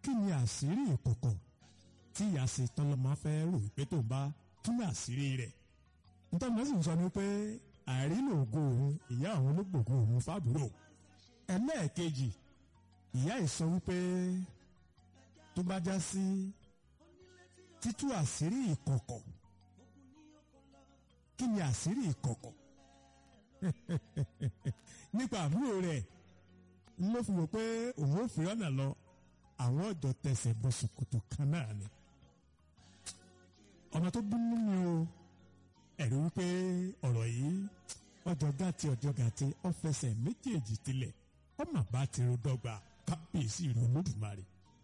kí ni àṣírí ìkọ̀kọ̀ tí ìyá ṣe tọ́lọ́mọ fẹ́ rò pé tó ń bá túmọ̀ àṣírí rẹ̀ nítorí wọ́n sì ń sọ ni pé àìrílò ògo òun ìyá òun ló gbògo òun fábùrò ẹlẹ́ẹ̀kejì ìyá yìí sọ wípé tó bá já sí títú àṣírí ìkọ̀kọ̀ kí ni àṣírí ìkọ̀kọ̀ nípa àbúrò rẹ̀ ló fi wò pé òun ò fi ọ̀nà lọ àwọn ọ̀dọ́ tẹsẹ̀ bọ ṣòkòtò kan náà ni ọmọ tó bínú mi o ẹ̀rí wípé ọ̀rọ̀ yìí ọjọ́ gàtí ọjọ́ gàtí ọ̀fẹsẹ̀ méjèèjì tilẹ̀ ọmọ bá ti ro dọ́gba kábíyèsí ìlú olódùmarè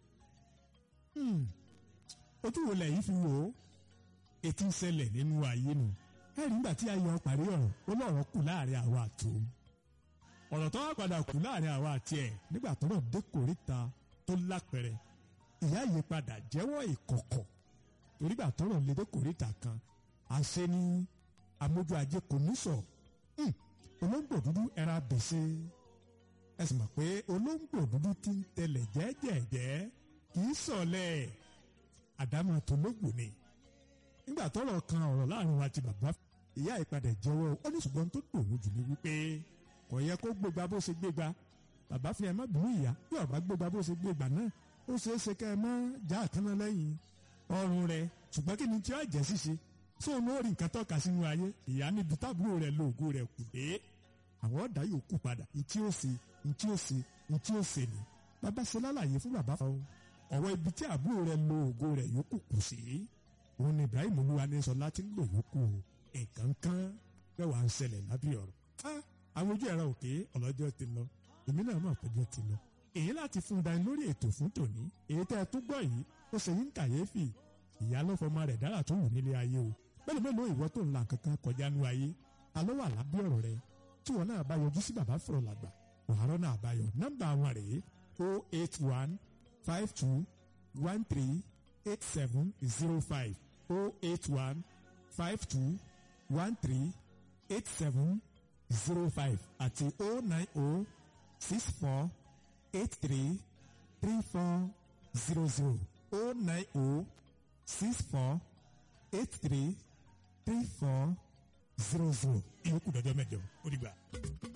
ojú wo lẹ́yìn fi wò ó ètí ń ṣẹlẹ̀ nínú ayé nu ẹ̀rí nígbà tí ayọ̀ parí ọ̀rọ̀ ó lọ́rọ̀ kù láàrin àwa àti òun ọ̀rọ̀ tó wá padà kù láàrin àwa àti ẹ̀ nígbà tó náà dé kòríta tó lápẹ̀rẹ̀ ìyá yìí padà jẹ́wọ́ ìkọ̀kọ̀ torígbà tó náà lè dé kòríta kan àṣẹ ni amójú ajé kò ní sọ olóńgbò dúdú ẹran abèsè ẹ sì mọ̀ pé olóńgbò dúdú ti ń tẹlẹ̀ jẹ́jẹ̀jẹ́ kì í sọ̀lẹ̀ àdámọ̀ tó lóògbò ni nígbà tọ́rọ̀ kan ọ̀rọ̀ láàrin wa ti bàbá ìyá ìpadà jẹ́wọ́ ó ní ṣùgbọ́n tó dòwò jù ní wípé kò yẹ kó gbégbá bó ṣe gbégbá bàbá fi ẹ má bínú ìyá bí ọba gbégbá bó ṣe gbégbá náà ó ṣeé ṣe kẹ́ ẹ má já àkànná lẹ́yìn ọrùn rẹ̀ ṣùgbọ́n kí ni tí ó jẹ́ ṣíṣe sóun ló rí nǹkan tọ́ka sínú ayé ìyá níbi tábúrò rẹ̀ lóògùn rẹ̀ kù dé àwọn ọ̀dà yóò kú padà ntí ó ṣe ntí ó ṣe ntí ó ṣe ni bàbá ṣe lálàyé fún bàbá fún ọwọ́ ibi tí àbúrò rẹ̀ lóògùn rẹ̀ yóò kù kù sí òun ni Ibrahim Olúwanísọlá ti ń lò yókù nǹkan kan bẹ́ẹ̀ wà ń ṣẹlẹ̀ lábẹ́ ọ̀rọ̀ àwọn ojú ẹ̀rọ òkè ọlọ́jọ́ ti lọ èmi náà mọ̀ pẹ́jọ́ ti lọ èyí láti fún dání lórí ètò fún tòní èyí tẹ́ ẹ tó gbọ́ yìí ó ṣe yín kàyéfì ìyá ló fọmọ rẹ̀ dára tó wù nílé ayé o bẹ́ẹ̀ mélòó ìwọ tó ń la kankan kọjá nú ayé alọ́ wà lábẹ́ ọ̀rọ̀ rẹ tí wọn náà bá yọjú sí bàbá fọ̀rọ̀ làgbà wàhálà náà bá yọ nọ́mbà wọn rèé o eight one five two one three eight seven zero five o eight one five two one three eight seven zero five àti o nine o six four eight three three four zero zero o nine o six four eight three three four zero zero ìyókù dọjọ́ mẹ́jọ ó dìgbà.